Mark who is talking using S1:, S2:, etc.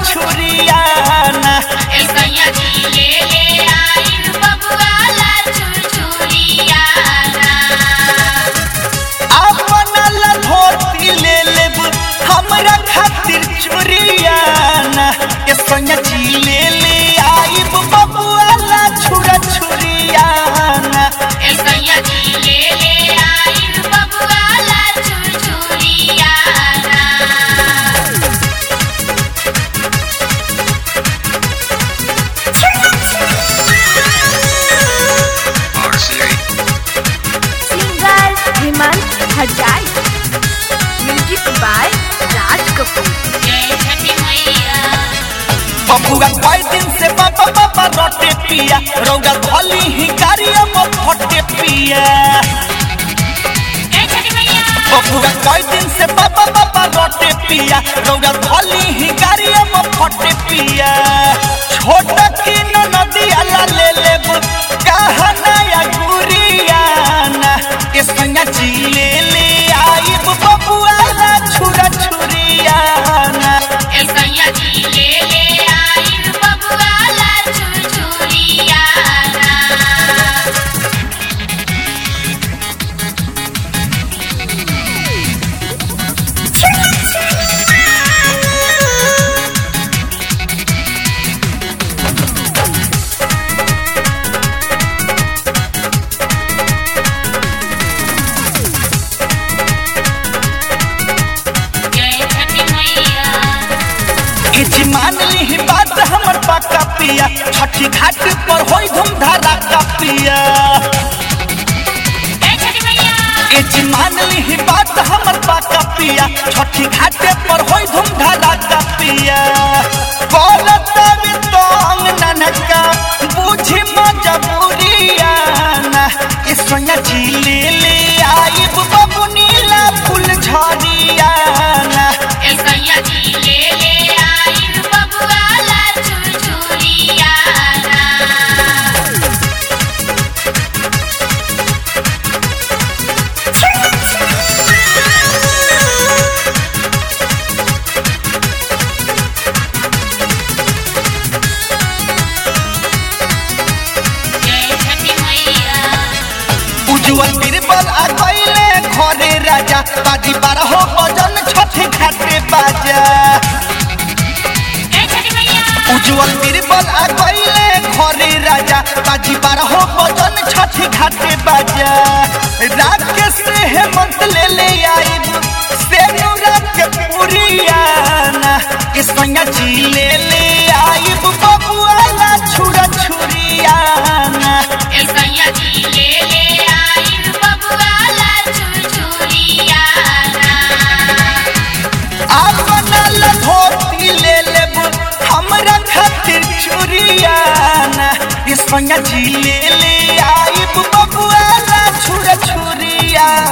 S1: छुरियाना
S2: ऐसैया जी ले ले आइल बबुआला छुरछुरियाना
S1: अपना ला धोती ले लेब हमरा खातिर चुरियाना ए सोनिया जी ले ले आइब बबुआला छुरा छुरियाना
S2: ऐसैया जी ले ले आइल बबुआला छुरछुरियाना
S3: singer Hemant Hajai music by Raj Kapoor
S2: जय छठी मैया
S1: बबुआ कई दिन से बाबा बाबा रोटे पिया रौगा धोली ही गाड़िया में फटे पिया
S2: जय छठी मैया
S1: बबुआ कई दिन से बाबा बाबा रोटे पिया रौगा धोली ही गाड़िया में फटे पिया छोटा की नदी अला ले लेब कहना या गुरियाना ए संगा जी ले ले आइब बबुआ ला छुरा छुरियाना
S2: ऐसैया जी ले ले आइल बबुआला छुरछुरियाना जय छठी मैया
S1: इच मान ली बात हमर पाका पिया छठी घाट पर होई धूमधारा का पिया
S2: जय छठी मैया
S1: इच मान ली बात हमर पाका पिया छठी घाट पर होई धूमधारा का पिया बोलत में तोंग ननका बुझी मजबूरिया ना ए सोनिया जी ले ले आइब बाबू नीला फूल झरिया ना
S2: ऐसैया जी ले ले आइल बबुआला छुरछुरियाना जय छठी मैया
S1: उज्जवल बीरबल आ गईले घरे राजा बाजी बारह बजन छठे घाटे बाजा
S2: जय छठी मैया
S1: उज्जवल बीरबल आ गईले घरे राजा बाजी बारह बजन छठे घाटे बाजा राकेश से हेमंत ले ले आइब सेनुरा के पुरियाना के संगा जी ले ले आइब बबुआला छुरा छुरियाना
S2: ऐसैया जी ले ले आइल बबुआला छुरछुरियाना
S1: आपनल धोती ले लेब हमरा खातिर चुरियाना ये संगा जी ले ले आइब बबुआला छुर छुरिया